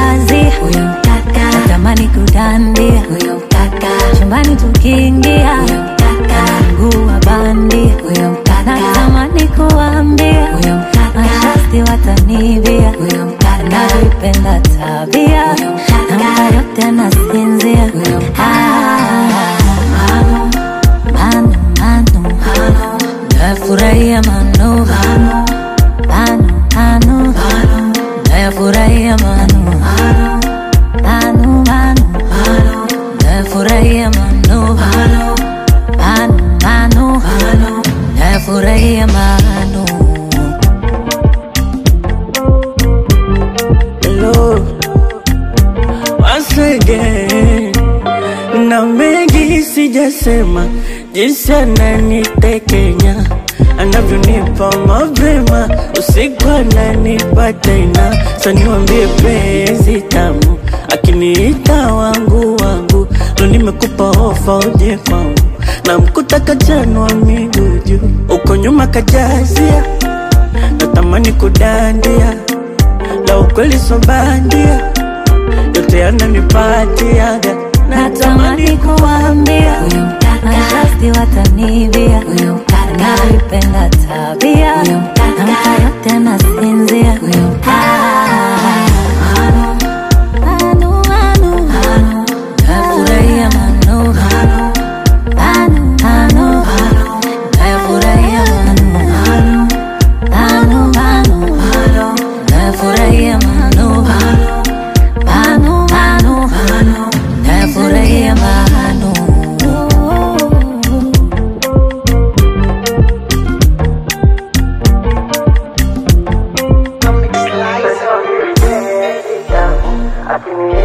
kazi huyo mkaka natamani kudandia huyo mkaka chumbani tukiingia huyo mkaka mguu wa bandi huyo mkaka natamani kuambia huyo mkaka mashasti watanibia huyo mkaka navipenda tabia huyo mkaka na yote nasinzia huyo mkaka manu manu manu nafurahia manu manu manu manu nafurahia manu manu manu nafurahia manu manu manu nafurahia manu Hello, once again. Na mengi sijasema, jinsi ananitekenya anavyonipa mapema, usiku ananipa tena. Saniwambie penzi tamu, akiniita wangu wangu, lo nimekupa ofa uje kwangu, na mkuta kachanwa miguu juu, uko nyuma kajazia, natamani kudandia la ukweli so bandia, yote yananipatiaga natamani kuambia huyo mkaka mashasti watanibia huyo mkaka navipenda tabia huyo mkaka na yote nasinzia huyo mkaka manu manu manu nafurahia manu manu manu nafurahia manu manu manu nafurahia manu manu manu nafurahia manu Akiniita